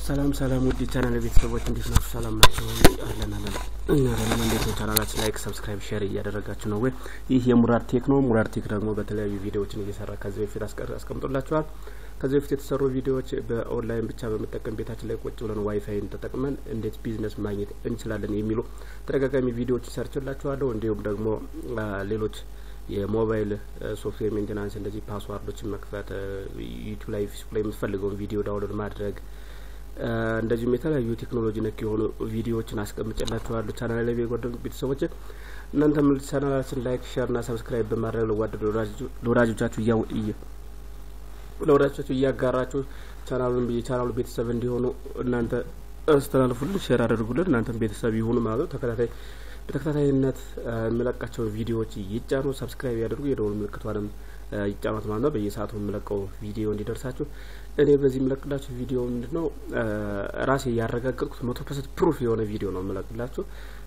ሰላም ሰላም ውድ ቻናል ቤተሰቦች እንዴት ናችሁ? ሰላም ናቸው? አለን አለን እኛ ደግሞ እንዴት ነው? ቻናላችን ላይክ፣ ሰብስክራይብ፣ ሼር እያደረጋችሁ ነው ወይ? ይህ የሙራድ ቴክ ነው። ሙራድ ቴክ ደግሞ በተለያዩ ቪዲዮዎችን እየሰራ ከዚህ በፊት አስቀምጦላችኋል። ከዚህ በፊት የተሰሩ ቪዲዮዎች በኦንላይን ብቻ በመጠቀም ቤታችን ላይ ቁጭ ብለን ዋይፋይን ተጠቅመን እንዴት ቢዝነስ ማግኘት እንችላለን የሚሉ ተደጋጋሚ ቪዲዮዎች ሰርችላችኋለሁ። እንዲሁም ደግሞ ሌሎች የሞባይል ሶፍትዌር ሜንቴናንስ እንደዚህ ፓስዋርዶችን መክፈት፣ ዩቱብ ላይ ፌስቡክ ላይ የምትፈልገውን ቪዲዮ ዳውንሎድ ማድረግ እንደዚሁም የተለያዩ ቴክኖሎጂ ነክ የሆኑ ቪዲዮዎችን አስቀምጬላችኋለሁ ቻናል ላይ የጓደሉ ቤተሰቦች እናንተም ቻናላችን ላይክ ሼር ና ሰብስክራይብ በማድረግ ለጓደሉ ለወዳጆቻችሁ ለወዳጆቻችሁ እያጋራችሁ ቻናሉን የቻናሉ ቤተሰብ እንዲሆኑ እናንተ አስተላልፉልን፣ ሼር አድርጉልን። እናንተም ቤተሰብ ይሁኑ ማለት ነው። ተከታታይ በተከታታይነት የሚለቃቸውን ቪዲዮዎች ይጫኑ፣ ሰብስክራይብ ያደርጉ፣ የደወል ምልክቷንም ይጫኑት ማለት ነው። በየሰዓቱ የምለቀው ቪዲዮ እንዲደርሳችሁ። እኔ በዚህ የምለቅላችሁ ቪዲዮ ምንድን ነው ራሴ ያረጋገጥኩት መቶ ፐርሰንት ፕሩፍ የሆነ ቪዲዮ ነው የምለቅላችሁ።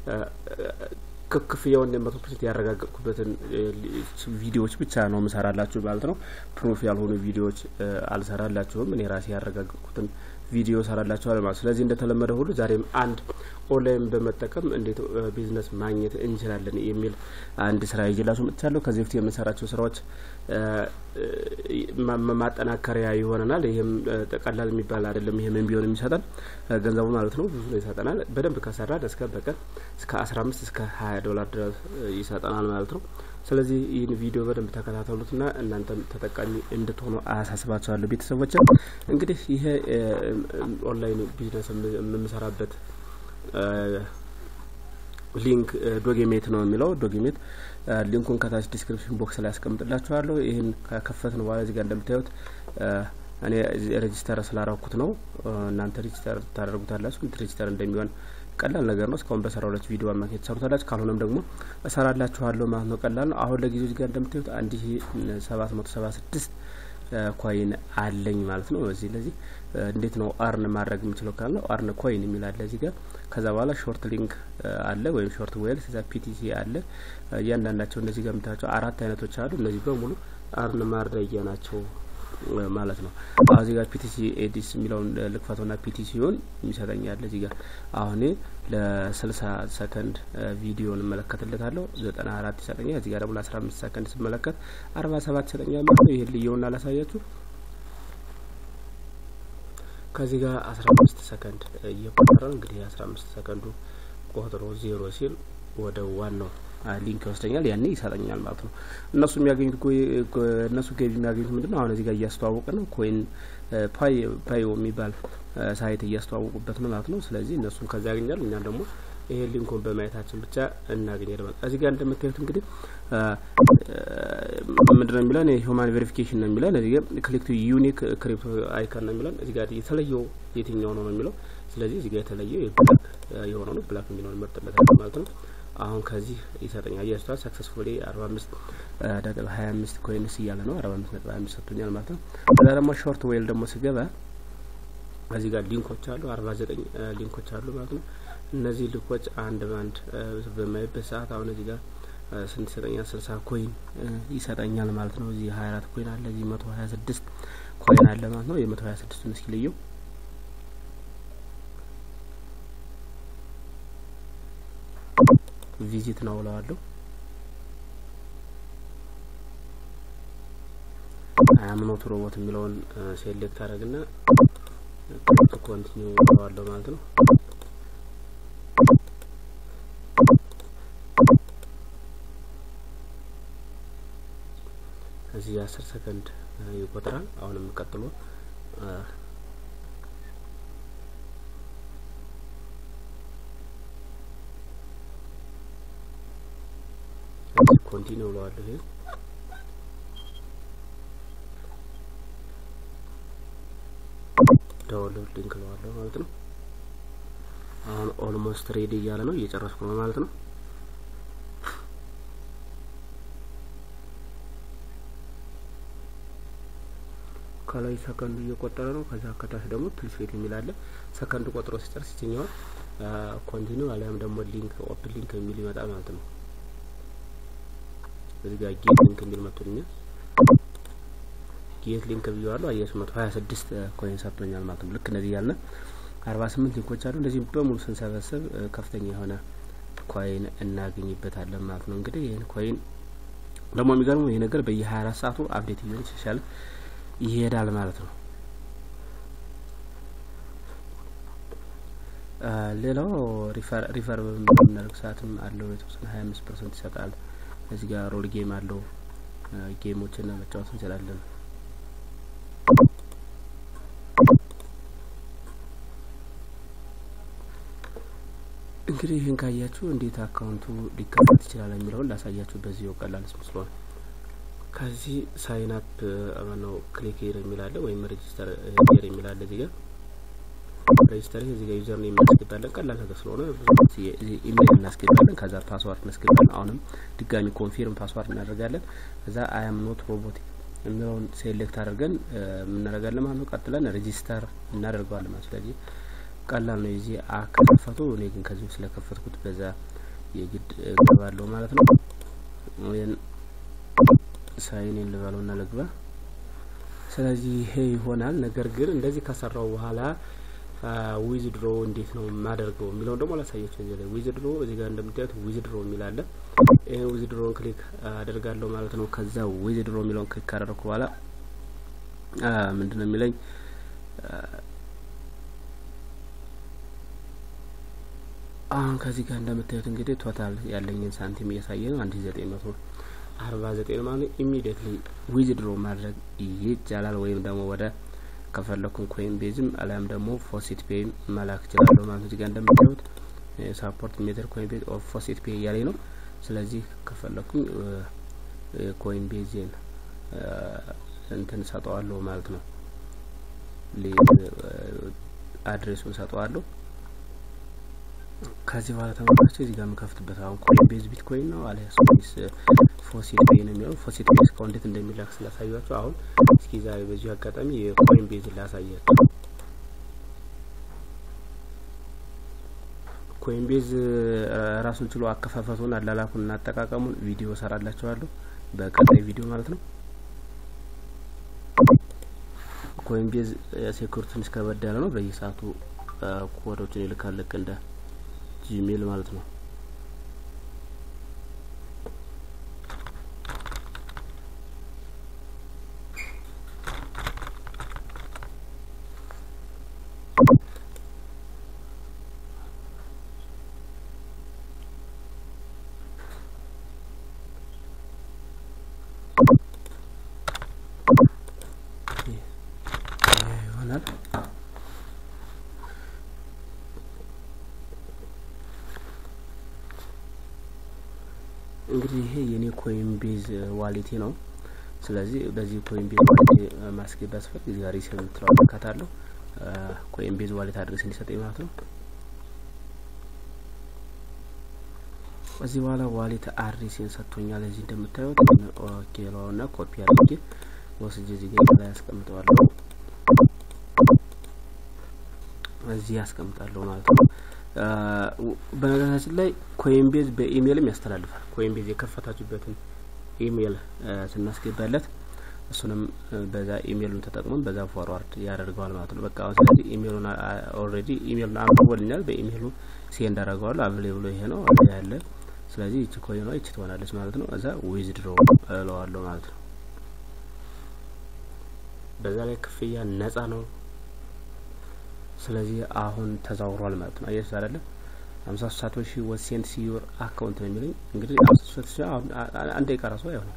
ክፍያውን መቶ ፐርሰንት ያረጋገጥኩበትን ቪዲዮዎች ብቻ ነው ምሰራላችሁ ማለት ነው። ፕሩፍ ያልሆኑ ቪዲዮዎች አልሰራላችሁም። እኔ ራሴ ያረጋገጥኩትን ቪዲዮ ሰራላችኋል ማለት። ስለዚህ እንደተለመደ ሁሉ ዛሬም አንድ ኦንላይን በመጠቀም እንዴት ቢዝነስ ማግኘት እንችላለን የሚል አንድ ስራ ይዤላችሁ መጥቻለሁ። ከዚህ በፊት የምንሰራቸው ስራዎች ማጠናከሪያ ይሆነናል። ይህም ቀላል የሚባል አይደለም። ይህም ቢሆን የሚሰጠን ገንዘቡ ማለት ነው ብዙ ነው ይሰጠናል። በደንብ ከሰራን እስከ በቀን እስከ አስራ አምስት እስከ ሀያ ዶላር ድረስ ይሰጠናል ማለት ነው። ስለዚህ ይህን ቪዲዮ በደንብ ተከታተሉትና እናንተም ተጠቃሚ እንድትሆኑ አሳስባቸዋለሁ። ቤተሰቦች እንግዲህ ይሄ ኦንላይን ቢዝነስ የምንሰራበት ሊንክ ዶጌሜት ነው የሚለው ዶጌሜት ሊንኩን ከታች ዲስክሪፕሽን ቦክስ ላይ ያስቀምጥላችኋለሁ። ይህን ከከፈትን በኋላ እዚህ ጋር እንደምታዩት እኔ ሬጂስተር ስላረኩት ነው። እናንተ ሬጂስተር ታደርጉታላችሁ። ሬጂስተር እንደሚሆን ቀላል ነገር ነው። እስካሁን በሰራሁላችሁ ቪዲዮ አማካኝ ትሰሩታላችሁ። ካልሆነም ደግሞ እሰራላችኋለሁ ማለት ነው። ቀላል ነው። አሁን ለጊዜው እዚህ ጋር እንደምታዩት አንድ ሺ ሰባት መቶ ሰባ ስድስት ኮይን አለኝ ማለት ነው። እዚህ ለዚህ እንዴት ነው አርን ማድረግ የምችለው ካለ አርን ኮይን የሚል አለ እዚህ ጋር። ከዛ በኋላ ሾርት ሊንክ አለ ወይም ሾርት ዌል ከዛ ፒቲሲ አለ። እያንዳንዳቸው እነዚህ ጋር የምታያቸው አራት አይነቶች አሉ። እነዚህ በሙሉ አርን ማድረጊያ ናቸው ማለት ነው። አሁን እዚህ ጋር ፒቲሲ ኤዲስ የሚለውን ልክፈተውና ፒቲሲውን የሚሰጠኛል እዚህ ጋር አሁን ለስልሳ ሰከንድ ቪዲዮን እመለከትለታለሁ ዘጠና አራት ይሰጠኛል። እዚህ ጋር ደግሞ ለአስራ አምስት ሰከንድ ስመለከት አርባ ሰባት ይሰጠኛል ማለት ነው። ይህን ልየውና ላሳያችሁ። ከዚህ ጋር አስራ አምስት ሰከንድ እየቆጠረ ነው እንግዲህ አስራ አምስት ሰከንዱ ቆጥሮ ዜሮ ሲል ወደ ዋናው ሊንክ ይወስደኛል። ያኔ ይሰጠኛል ማለት ነው። እነሱ የሚያገኙት እነሱ ገቢ የሚያገኙት ምንድን ነው? አሁን እዚህ ጋር እያስተዋወቀ ነው። ኮይን ፓይ ፓዮ የሚባል ሳይት እያስተዋወቁበት ነው ማለት ነው። ስለዚህ እነሱም ከዛ ያገኛሉ። እኛም ደግሞ ይሄ ሊንኩን በማየታችን ብቻ እናገኛለን ማለት እዚህ ጋር እንደምታዩት እንግዲህ ምንድን ነው የሚለን ሂውማን ቬሪፊኬሽን ነው የሚለን እዚህ ጋር ክሊክ ቱ ዩኒክ ክሪፕቶ አይከን ነው የሚለን እዚህ ጋር የተለየው የትኛው ነው ነው የሚለው ስለዚህ እዚህ ጋር የተለየው የብላክ የሆነው ነው ብላክ የሚለውን መርጥለታል ማለት ነው። አሁን ከዚህ ይሰጠኛል እያስቷል ሰክሰስፉሊ አርባ አምስት ነጥብ ሀያ አምስት ኮይንስ እያለ ነው አርባ አምስት ነጥብ ሀያ አምስት ሰጥቶኛል ማለት ነው። ከዛ ደግሞ ሾርት ዌል ደግሞ ስገባ እዚህ ጋር ሊንኮች አሉ አርባ ዘጠኝ ሊንኮች አሉ ማለት ነው። እነዚህ ሊንኮች አንድ በአንድ በማይበት ሰዓት አሁን እዚህ ጋር ስንት ይሰጠኛል? ስልሳ ኮይን ይሰጠኛል ማለት ነው። እዚህ ሀያ አራት ኮይን አለ እዚህ መቶ ሀያ ስድስት ኮይን አለ ማለት ነው። የመቶ ሀያ ስድስቱን እስኪ ልየው ቪዚት ነው ብለዋለሁ። አያምኖት ሮቦት የሚለውን ሴሌክት አደረግና ኮንቲኒው ብለዋለሁ ማለት ነው። እዚህ የአስር ሰከንድ ይቆጥራል። አሁንም ቀጥሎ ኮንቲኒው ብለዋለሁ። ይሄ ዳውንሎድ ሊንክ ብለዋለሁ ማለት ነው። አሁን ኦልሞስት ሬዲ እያለ ነው፣ እየጨረስኩ ነው ማለት ነው። ከላይ ሰከንዱ እየቆጠረ ነው። ከዛ ከታች ደግሞ ፕሊስ ዌት የሚል አለ። ሰከንዱ ቆጥሮ ሲጨርስ ይችኛዋል ኮንቲኒው አሊያም ደግሞ ሊንክ ኦፕን ሊንክ የሚል ይመጣል ማለት ነው። እዚህ ጋር ጌት ሊንክ የሚል መጥቶልኛል። ጌት ሊንክ ብየዋለሁ። አየሱ መቶ ሀያ ስድስት ኮይን ሰጥቶኛል ማለት ነው። ልክ እነዚህ ያልን አርባ ስምንት ሊንኮች አሉ። እንደዚህ በሙሉ ስንሰበስብ ከፍተኛ የሆነ ኮይን እናገኝበታለን ማለት ነው። እንግዲህ ይህን ኮይን ደግሞ የሚገርመው ይህ ነገር በየ ሀያ አራት ሰዓቱ አፕዴት እየሆነ ይሻሻል ይሄዳል ማለት ነው። ሌላው ሪፈር በምናደርግ ሰዓትም አለው የተወሰነ ሀያ አምስት ፐርሰንት ይሰጣል። እዚህ ጋር ሮል ጌም አለው ጌሞችን መጫወት እንችላለን። እንግዲህ ይህን ካያችሁ እንዴት አካውንቱ ሊከፈት ይችላል የሚለውን ላሳያችሁ በዚህ ቀላል ምስሎ ነው። ከዚህ ሳይን አፕ ነው ክሊክ ሄር የሚላለ ወይም ሬጂስተር ሄር የሚላለ እዚህ ጋር ሬጂስተር እዚህ ጋር ዩዘር ኔም እናስገባለን። ቀላል ነገር ስለሆነ ኢሜይል እናስገባለን። ከዛ ፓስዋርድ እናስገባለን። አሁንም ድጋሚ ኮንፊርም ፓስዋርድ እናደርጋለን። ከዛ አያም ኖት ሮቦት የሚለውን ሴሌክት አድርገን የምናደርጋለን ማለት ነው። ቀጥለን ሬጂስተር እናደርገዋለን ማለት ስለዚህ ቀላል ነው። የዚህ አከፋፈቱ እኔ ግን ከዚሁ ስለከፈትኩት በዛ የግድ እገባለሁ ማለት ነው። ወይን ሳይኔን ልበለው እና ልግባ። ስለዚህ ይሄ ይሆናል። ነገር ግን እንደዚህ ከሰራው በኋላ ዊዝ ድሮ እንዴት ነው የማደርገው የሚለውን ደግሞ ላሳያቸው። እዚህ ላይ ዊዝ ድሮ እዚህ ጋር እንደምታዩት ዊዝ ድሮ የሚላለ ይህን ዊዝ ድሮን ክሊክ አደርጋለሁ ማለት ነው። ከዛ ዊዝ ድሮ የሚለውን ክሊክ ካደረግኩ በኋላ ምንድን ነው የሚለኝ አሁን ከዚህ ጋር እንደምታዩት እንግዲህ ቶታል ያለኝን ሳንቲም እያሳየ ነው። አንድ ዘጠኝ መቶ አርባ ዘጠኝ ማለት ኢሚዲየትሊ ዊዝ ድሮ ማድረግ ይቻላል። ወይም ደግሞ ወደ ከፈለኩን ኮይን ቤዝም አሊያም ደግሞ ፎሲት ፔይም መላክ እችላለሁ ማለት ነው። እዚህ ጋር እንደምታዩት ሳፖርት ሜተር ኮይን ቤዝ ኦፍ ፎሲት ፔይ እያለኝ ነው። ስለዚህ ከፈለኩኝ ኮይን ቤዝን እንትን ሰጠዋለሁ ማለት ነው። አድሬሱን ሰጠዋለሁ። ከዚህ በኋላ ተመልካቾች እዚህ ጋር የምከፍትበት አሁን ኮይን ቤዝ ቢትኮይን ነው አሊያስ ወይስ ፎሲት ፔይ ነው የሚለው ፎሲት ፔይ እስካሁን እንዴት እንደሚላክ ስላሳያችሁ አሁን እስኪ ዛሬ በዚሁ አጋጣሚ የኮይን ቤዝ ላሳያችሁ። ኮይን ቤዝ ራሱን ችሎ አከፋፈቱን፣ አላላኩን እና አጠቃቀሙን ቪዲዮ ሰራላችኋለሁ በቀጣይ ቪዲዮ ማለት ነው። ኮይን ቤዝ ሴኩሪቲ ትንሽ ከበድ ያለ ነው። በየሰዓቱ ኮዶችን ይልካል ልክ እንደ ጂሜል ማለት ነው። ይሆናል እንግዲህ ይሄ የኔ ኮይን ቤዝ ዋሌቴ ነው። ስለዚህ በዚህ ኮይን ቤዝ ዋሌቴ ማስገባት ስፈልግ እዚህ ጋር ሪሴቭ የምትለው አካታለሁ ኮይን ቤዝ ዋሌት አድሬስ እንዲሰጠኝ ማለት ነው። እዚህ በኋላ ዋሌት አድሬስን ሰጥቶኛል። እዚህ እንደምታዩት ኦኬ ለውና ኮፒ አድርጌ ወስጄ እዚህ ጋር ላይ ያስቀምጠዋለሁ። እዚህ ያስቀምጣለሁ ማለት ነው። በነገራችን ላይ ኮይን ቤዝ በኢሜይልም ያስተላልፋል። ኮይን ቤዝ የከፈታችሁበትን ኢሜይል ስናስገባለት እሱንም በዛ ኢሜይሉን ተጠቅመን በዛ ፎርዋርድ ያደርገዋል ማለት ነው። በቃ ስለዚህ ኢሜይሉን ኦልሬዲ ኢሜይሉን አንብቦልኛል። በኢሜይሉ ሴንድ አደርገዋለሁ። አቬሌብሎ ይሄ ነው ያለ። ስለዚህ ይቺ ኮይኗ ይቺ ትሆናለች ማለት ነው። እዛ ዊዝድሮ እለዋለሁ ማለት ነው። በዛ ላይ ክፍያ ነጻ ነው። ስለዚህ አሁን ተዛውሯል ማለት ነው። አየሽ አይደለ? ሀምሳ ሶስት ሳቶሺ ወሴንት ሲዩር አካውንት ነው የሚለኝ። እንግዲህ ሀምሳ ሶስት ሺ አንድ ደቂቃ ራሱ አይሆንም።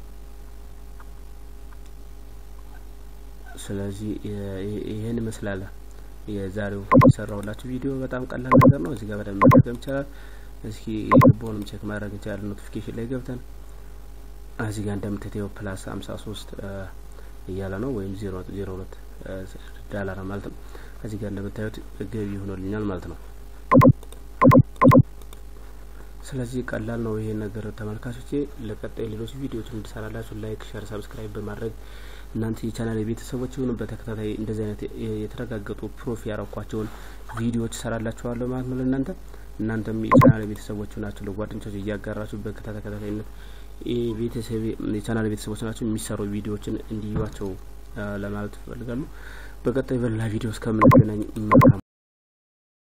ስለዚህ ይህን ይመስላል የዛሬው የሰራሁላችሁ ቪዲዮ። በጣም ቀላል ነገር ነው። እዚህ ጋር በደንብ መጠቀም ይቻላል። እስኪ የልቦንም ቼክ ማድረግ እንችላለን። ኖቲፊኬሽን ላይ ገብተን እዚህ ጋር እንደምትተየው ፕላስ ሀምሳ ሶስት እያለ ነው ወይም ዜሮ ዜሮ ሁለት ዳላር ማለት ነው። እዚህ ጋር እንደምታዩት ገቢ ሆኖልኛል ማለት ነው። ስለዚህ ቀላል ነው ይሄ ነገር ተመልካቾቼ። ለቀጣይ ሌሎች ቪዲዮዎች እንድሰራላችሁ ላይክ፣ ሸር፣ ሰብስክራይብ በማድረግ እናንተ የቻናል ቤተሰቦች ይሁኑ በተከታታይ እንደዚህ አይነት የተረጋገጡ ፕሮፊ ያረኳቸውን ቪዲዮዎች ሰራላችኋለሁ ማለት ነው። ለእናንተ እናንተም የቻናል ቤተሰቦች ናቸው ለጓደኞቻችሁ እያጋራችሁ በተከታታይነት ቤተሰብ የቻናል ቤተሰቦች ናቸው የሚሰሩ ቪዲዮዎችን እንዲዩዋቸው ለማለት እፈልጋለሁ። በቀጣይ በሌላ ቪዲዮ እስከምንገናኝ መልካም